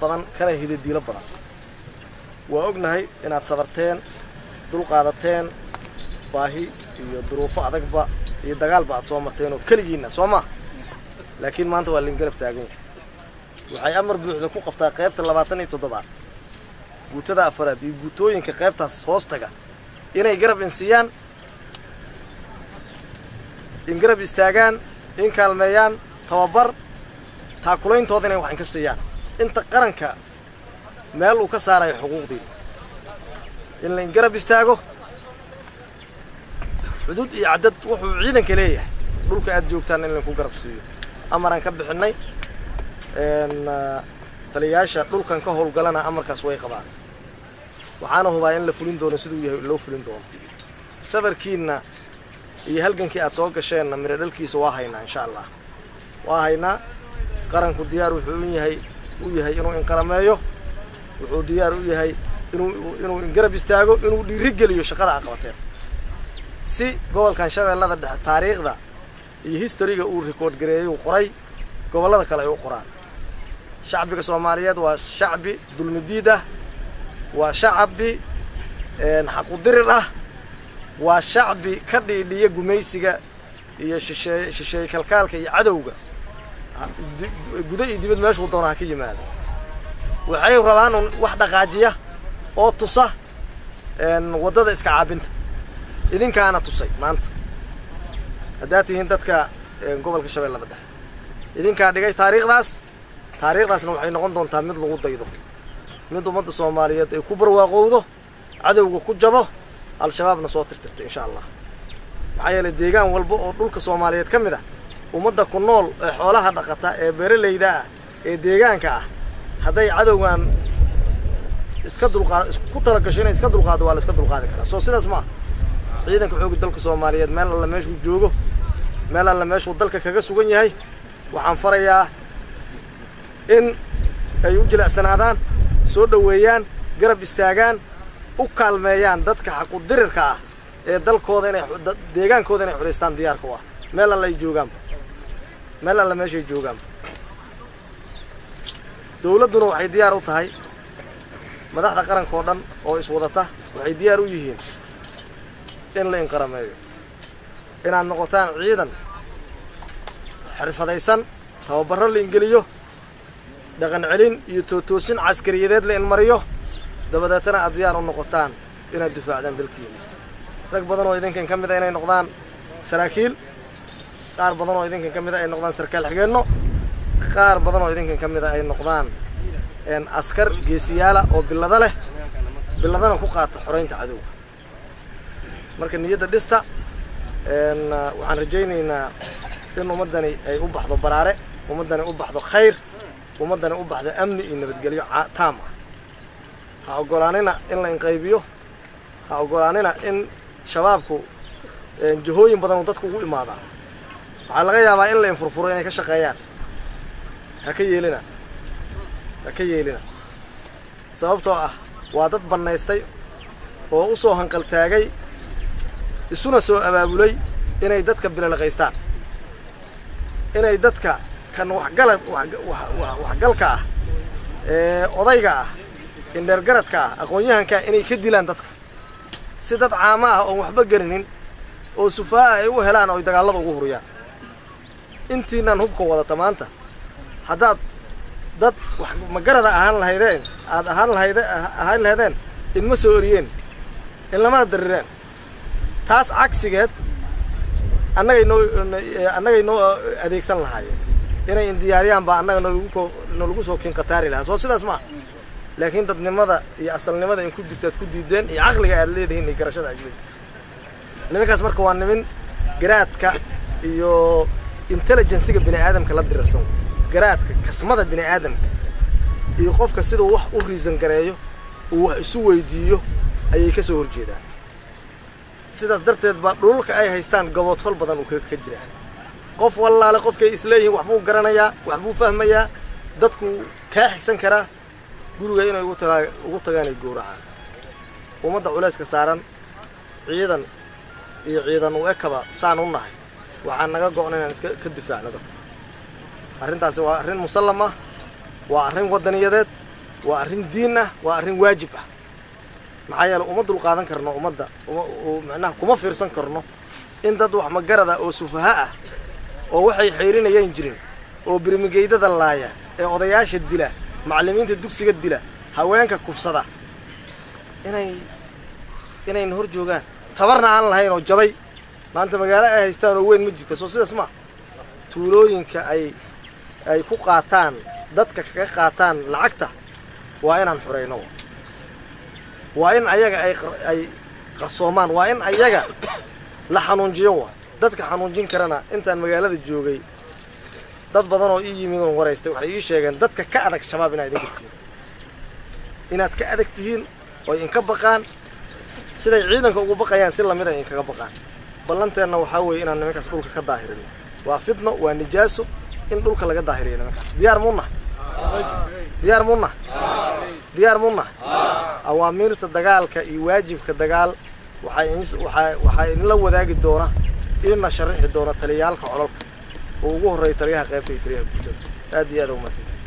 badan kana hidadiilo badan waa ognahay inaad sabarteen dulqaadateen baahi iyo duruufo adagba iyo dagaalba aad soo marteen oo keligiinna soo maa laakiin maanta waa lingarab taagan yahay waxay amar buuxda ku qabtaa qaybta labaatan iyo toddobaad guutada afaraad iyo guutooyinka qaybtaas hoos taga inay garab insiiyaan in garab istaagaan in kaalmeeyaan tababar taakulayntood inay waxan ka siiyaan inta qaranka meel uu ka saarayo xuquuqdiina in la in garab istaago xuduud iyo caddad wuxuu ciidanka leeyahay dhulka aad joogtaan in lainku garab siiyo amaraan ka bixinnay taliyayaasha dhulkan ka howlgalana amarkaas way qabaan waxaana hubaa in la fulin doono siduu yahay loo fulin doono safarkiinna iyo halgankii aad soo gasheenna midho dhalkiisa waa haynaa insha allah waa haynaa qaranku diyaar wuxuu u yahay u yahay inuu inqalameeyo wuxuu diyaar u yahay inuu inuu ingarab istaago inuu dhiiri geliyo shaqada aqabateen si gobolkan shabeellada dhexe taariikhda iyo historiga uu rikoord gareeyey uu qoray gobollada kale ay u qoraan shacbiga soomaaliyeed waa shacbi dulmidiid ah waa shacbi xaqudirir ah waa shacbi ka dhiidhiya gumaysiga iyo shisheey shisheeye kalkaalka iyo cadowga gudo iyo dibad meeshuu doona ha ka yimaado waxay rabaan un wax dhaqaajiya oo tusa waddada iska caabinta idinkaana tusay maanta haddaad tihiin dadka gobolka shabeellada dhexe idinkaa dhigay taariikhdaas taariikhdaasna waxay noqon doontaa mid lagu daydo mid ummadda soomaaliyeed ay ku barwaaqowdo cadowga ku jabo al-shabaabna soo tirtirtay insha allah maxaa yeelay deegaan walba oo dhulka soomaaliyeed ka mid ah ummadda ku nool ee xoolaha dhaqata ee beeralayda ah ee deegaanka ah hadday cadowgan iska dulqaad isku talagasho inay iska dulqaado waa la iska dulqaadi karaa soo sidaas ma ah ciidanka xooga dalka soomaaliyeed meel alla meeshuu joogo meel alla meeshuu dalka kaga sugan yahay waxaan farayaa in ay u jilicsanaadaan soo dhoweeyaan garab istaagaan u kaalmeeyaan dadka xaqudirirka ah ee dalkooda inay deegaankooda inay xuraystaan diyaarka u ah meel alla ay joogaanba meel alla meeshay joogaanba dawladduna waxay diyaar u tahay madaxda qaranka oo dhan oo iswadata waxay diyaar u yihiin in la inqarameeyo inaad noqotaan ciidan xirfadaysan tababarro la ingeliyo dhaqan celin iyo tootoosin caskariyadeed la inmariyo dabadeetana aad diyaar u noqotaan inaad difaacdaan dalkiina rag badan oo idinkan ka mida inay noqdaan saraakiil qaar badan oo idinkan ka mida ay noqdaan sarkaal xigeenno qaar badan oo idinkan ka mida ay noqdaan askar geesiyaala oo billado leh billadana ku qaata xoraynta cadowga marka niyadda dhista waxaan rajaynaynaa in ummaddani ay u baxdo baraare ummaddani u baxdo khayr ummaddani u baxdo amni iyo nabadgelyo taam ah ha oggolaanina in la inqaybiyo ha oggolaanina in shabaabku jahooyin badan uu dadku ugu imaadaa waxaa laga yaabaa in la infurfuro inay ka shaqeeyaan ha ka yeelina ha ka yeelina sababtoo ah waa dad bannaystay oo u soo hanqaltaagay isuna soo abaabulay inay dadka bilalaqaystaan inay dadka kan waxgala waxgalka ah ee odayga ah indheergaradka ah aqoon-yahankaa inay ka dilaan dadka si dad caamo ah oon waxba garinin oo sufaa'a ay u helaan oo ay dagaallada ugu huriyaan intiinaan hubka wadata maanta haddaad dad wax magarada ahaan lahaydeen aad ahaan lahayde ahaan lahaydeen inma soo oriyeen in lamana darireen taas cagsigeed annagay noo annagay noo adeegsan lahaayeen inay indiyaariyaan baa annaga nolagu ko nolagu soo kinqataari lahaa soo sidaas ma ah laakiin dadnimada iyo asalnimada in ku jirta ad ku diideen iyo caqliga aad leedihiin iyo garashada aad leedihin nimankaas marka waa nimin garaadka iyo intelligensiga bini aadamka la dirarsan garaadka kasmada bini aadamka iyo qofka siduu wax u riisan gareeyo uu wax isu weydiiyo ayay ka soo horjeedaan sidaas darteed baa dhululka ay haystaan gaboodfal badan uu ka jiraa qof wallaale qofkay isleeyihiin waxbuu garanayaa waxbuu fahmayaa dadku kaa xigsan karaa guriga inay ugu tagaa ugu tagaanay gowracaan ummadda culayska saaran ciidan iyo ciidan u ekaba saan u nahay waxaa naga go'na inaan iska ka difaacno dadka arrintaasi waa arrin musallam ah waa arrin waddaniyadeed waa arrin diin ah waa arrin waajib ah maxaa yeele uma dul qaadan karno ummadda macnaha kuma fiirsan karno in dad wax magarada oo sufaha ah oo waxay xeerinayaan jirin oo birmigeydada laaya ee odayaasha dila macallimiinta dugsiga dila haweenka kufsada inay inayna hor joogaan tabarna aan lahayn oo jabay maanta magaalo ay haystaan oo weyn ma jirta soo sidaas maa tuulooyinka ay ay ku qaataan dadka kaga qaataan lacagta waa inaan xurayno waa in ayaga ay ay qarsoomaan waa in ayaga la xanuunjiyo waa dadka xanuunjin karana intaan magaalada joogay dad badan oo ii yimid oon waraystay waxay ii sheegeen dadka ka adag shabaab inaad idinka tihiin inaad ka adag tihiin oo inka baqaan siday ciidanka ugu baqayaan si lamid a inkaga baqaan ballanteenna waxaa weeye inaan nimankaas dhulka ka daahirino waa fidno waa nijaaso in dhulka laga daahiriyo nimankaas diyaar muunah diyaar muunah diyaar muunah awaamiirta dagaalka iyo waajibka dagaal waxaa waxaa idinla wadaagi doona idinna sharaxi doona taliyaalka colalka oo ugu horreeya taliyaha qaybta iyo taliyaha guutada aad iyo aad umaadsantay